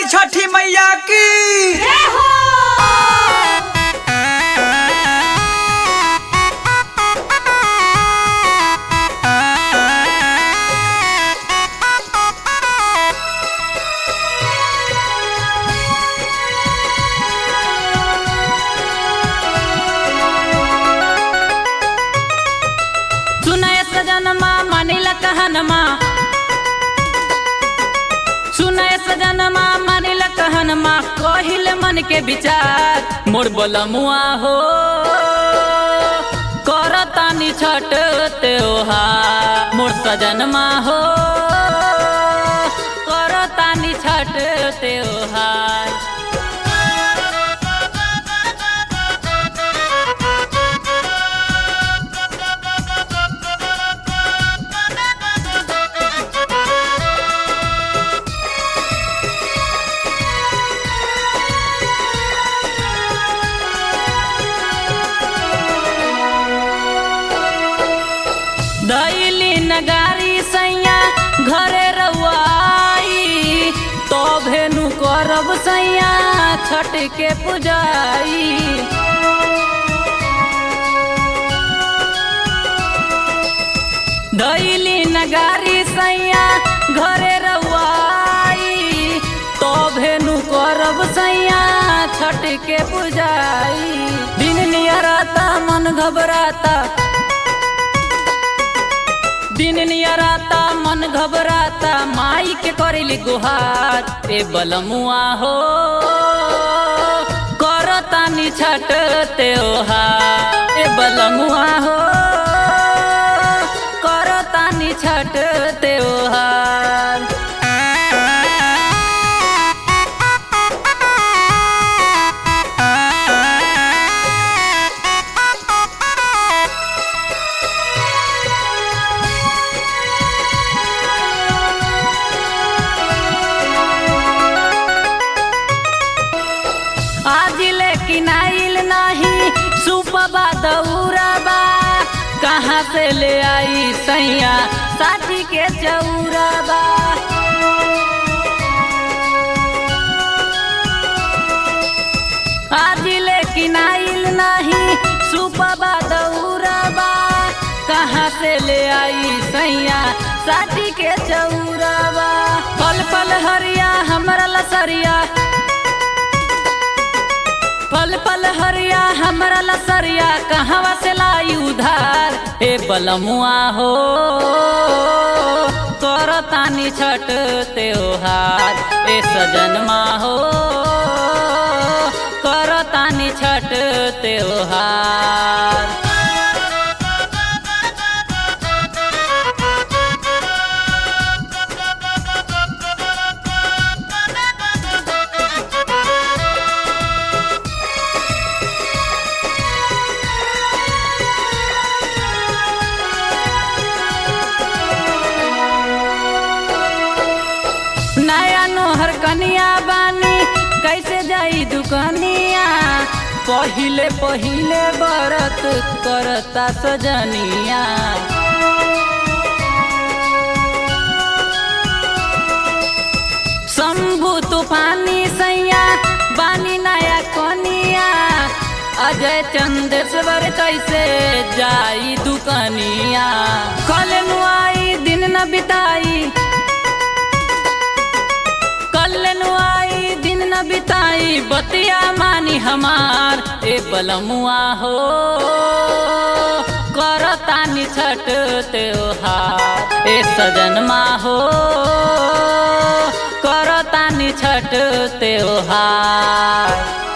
छठी मैया की सुनय सजनमा मानिला कहनमा सुनय सजनमा मानिला कहनमा कहिल मन के विचार मोर बोलमुआ हो करतानी छठ त्योहार मोर सजनमा हो करतानी छठ त्योहार दैली नगारी सैया घरे रउआई तो भेनु करब सैया छठ के पुजाई दैली नगारी सैया घरे रउआई तो भेनु करब सैया छठ के पुजाई दिन नियराता मन घबराता दिन नियराता मन घबराता माई के करेली गुहार ए बलमुआ हो करतानी छठ त्योहार ए बलमुआ हो करतानी छठ त्योहार आज लेकिन आइल नाही सुपबा दौराबा कहाँ से ले आई सैया साथी के चौराबा आज लेकिन आइल नाही सुपबा दौराबा कहाँ से ले आई सैया साथी के चौराबा पल पल हरिया हमरा लसरिया पल पल हरिया हमरा लसरिया कहवा से लाई उधार ए बलमुआ हो करतानी छठ त्योहार ए सजनमा हो करतानी छठ त्योहार नया नोहर कनिया बानी कैसे जाई दुकनिया पहिले पहिले बरत करता सजनिया शंभु तूफानी सैया बानी नया कनिया अजय चंदेश्वर कैसे जाई दुकनिया कल नुआई दिन न बिताई कल आई दिन न बिताई बतिया मानी हमार ए बलमुआ हो करतानी छठ त्योहार ए सजनमा हो करतानी छठ त्योहार